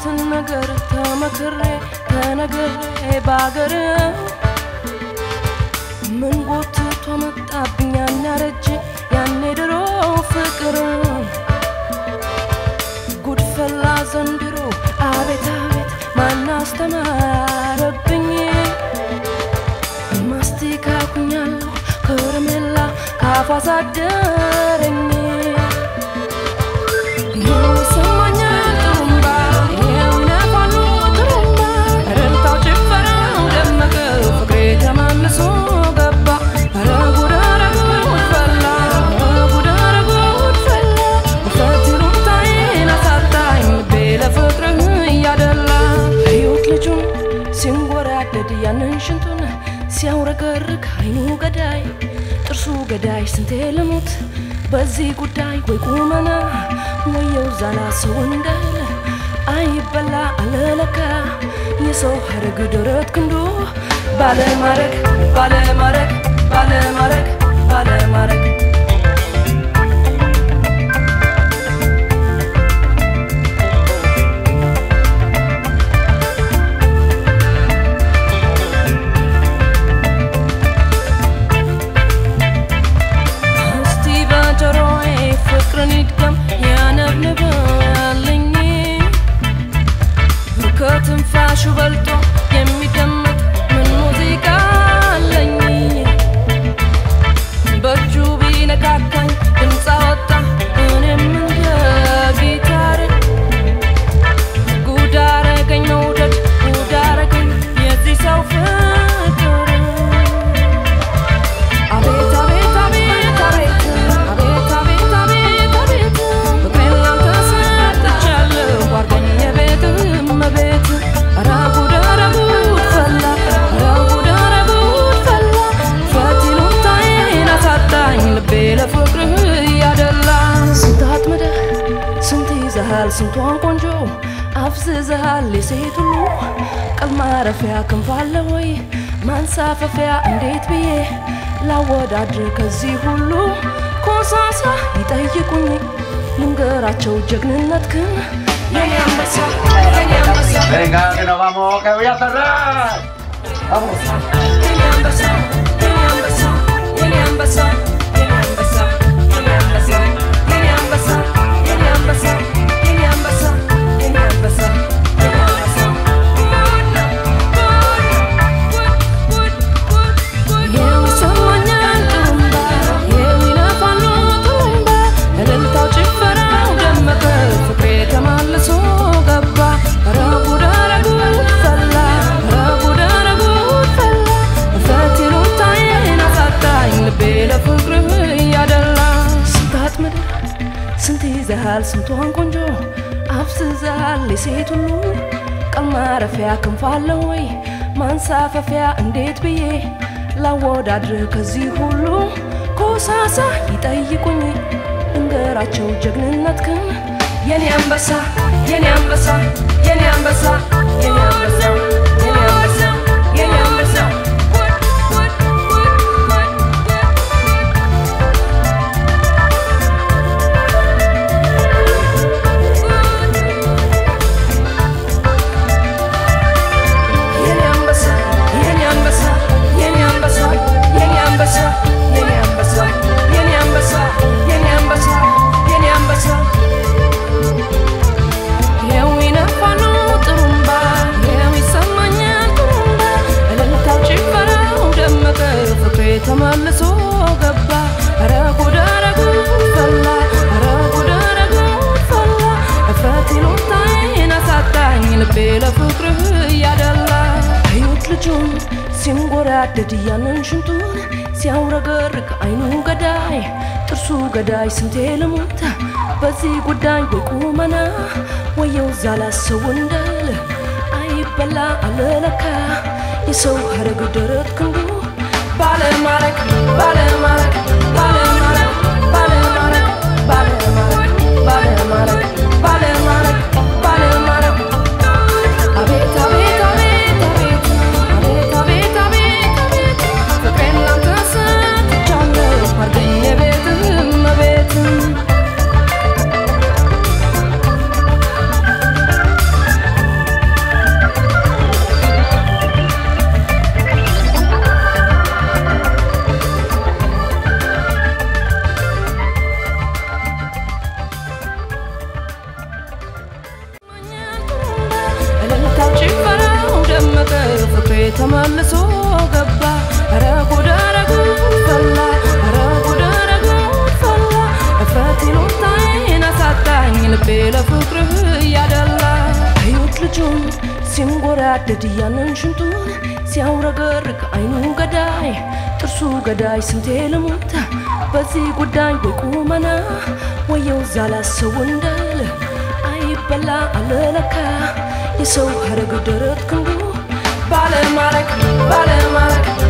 ያልኩትን ነገር ተመክሬ ተነግሬ ባገር ምን ጎትቶ መጣብኝ ያን ያረጀ ያኔ ድሮ ፍቅር ጉድፈላ ዘንድሮ አቤት አቤት ማን አስተማረብኝ ማስቲካ ኩኛለሁ ከረሜላ ካፏ ሳደረኝ ይሰማኛል ጥሩምባ ይነፋሉ ጥሩምባ እልልታው ጭፈራው ደመቀ ፍቅሬ ተመልሶ ገባ ኧረ ጉድ ኧረ ጉድ ፈላ ኧረ ጉድ ኧረ ጉድ ፈላ ውፈት ይሉኝታዬን አሳጣኝ ልቤ ለፍቅርህ እያደላ እዩት ልጁን ሲንጎራደድ ያንን ሽንቱን ሲያውረገርግ አይኑ ገዳይ ጥርሱ ገዳይ ስንቴ ልሙት በዚህ ጉዳይ ወይ ቁመና ወየው ዛላ ሰው እንዳለ አይበላ አለለካ የሰው ሀረግ ደረት ክንዱ ባለማረግ ባለማረግ ባለማረግ ባለማረግ እስቲ በጆሮዬ ፍቅርን ይድገም ያነብንባልኝ ከትንፋሹ በልጦ የሚደመጥ ምን ሙዚቃ አለኝ በእጁ ቢነካካኝ ድምፅ አወጣ እኔም እንደ ጊታር ጉድ አረገኝ መውደድ ጉድ አረገኝ የዚህ ሰው ፍቅር አቤት አቤት አቤት አቤት አቤት አቤት አቤት አቤት ፍቅሬን ላንተ ሰጥቻለሁ አድርገኝ የቤትህ እመቤት ኧረ ጉድ ኧረ ጉድ ፈላ ኧረ ጉድ ኧረ ጉድ ፈላ ፈት ይሉኝታዬን አሳጣኝ ልቤ ለፍቅርህ እያደላ ስንት አጥምደህ ስንት ይዘሃል ስንቷን ቆንጆ አፍዝዘሃል የሴት ሁሉ ቀል ማረፊያ ክንፍ አለ ወይ ማንሳፈፊያ እንዴት ብዬ ላወዳድር ከዚህ ሁሉ ኮሳሳ ይጠይቁኝ ልንገራቸው ጀግንነት ግን የኔ አንበሳ የኔ አንበሳ Venga, que nos vamos, que voy a cerrar. Vamos. የኔ አንበሳ የኔ አንበሳ የኔ አንበሳ የኔ አንበሳ የኔ አንበሳ የኔ አንበሳ የኔ አንበሳ የኔ አንበሳ የኔ አንበሳ የኔ አንበሳ ይሰማኛል ጥሩምባ የሚነፋሉ ጥሩምባ እልልታው ጭፈራው ደመቀ ፍቅሬ ተመልሶ ገባ ኧረ ጉድ ኧረ ጉድ ፈላ ኧረ ጉድ ኧረ ጉድ ፈላ እፈት ይሉኝታዬን አሳጣኝ ልቤ ለፍቅርህ እያደላ ስንት አጥምደህ ስንት ይዘሃል ስንቷን ቆንጆ አፍዝዘሃል የሴት ሁሉ ቀል ማረፊያ ክንፍ አለ ወይ ማንሳፈፊያ እንዴት ብዬ ላወዳድርህ ከዚህ ሁሉ ኮሳሳ ይጠይቁኝ እንገራቸው ጀግንነት ግን የኔ አንበሳ የኔ አንበሳ የኔ አንበሳ የኔ አንበሳ የኔ አንበሳ የኔ አንበሳ የኔ አንበሳ የኔ አንበሳ የኔ አንበሳ የኔ አንበሳ የኔ አንበሳ የኔ አንበሳ የኔ አንበሳ የኔ አንበሳ ይኸው ይነፋሉ ጥሩምባ ይኸው ይሰማኛል ጥሩምባ እልልታው ጭፈራው ደመቀ ፍቅሬ ተመልሶ ገባ ኧረ ጉድ ኧረ ጉድ ፈላ ኧረ ጉድ ኧረ ጉድ ፈላ እፍረት ይሉኝታዬን አሳጣኝ ልቤ ለፍቅርህ እያደላ አዩት ልጁን ሲንጎራደድ ያንን ሽንቱን ሲያውረገርግ አይኑ ገዳይ ጥርሱ ገዳይ ስንቴ ልሙት በዚህ ጉዳይ ወይ ቁመና ወየው ዛላ ሰው እንዳለ አይበላ አለለካ የሰው ሀረግ ደረት ክንዱ ባለማረግ ባለማረግ ባለማረግ ባለማረግ ባለማረግ ባለማረግ ባለማረግ ባለማረግ አቤት አቤት አቤት አቤት አቤት አቤት አቤት አቤት ፍቅሬን ላንተ ሰጥቻለሁ አድርገኝ የቤትህ እመቤት ተመልሶ ገባ ኧረ ጉድ ኧረ ጉድ ፈላ ኧረ ጉድ ኧረ ጉድ ፈላ እፍረት ይሉኝታዬን አሳጣኝ ልቤ ለፍቅርህ እያደላ እዩት ልጁን ሲንጎራደድ ያንን ሽንጡን ሲያውረገርግ አይኑ ገዳይ ጥርሱ ገዳይ ስንቴ ልሙት በዚህ ጉዳይ ወይ ቁመና ወየው ዛላ ሰው እንደል አይበላ አለለካ የሰው ሀረግ ደረት ክንዱ ባለማረግ ባለማረግ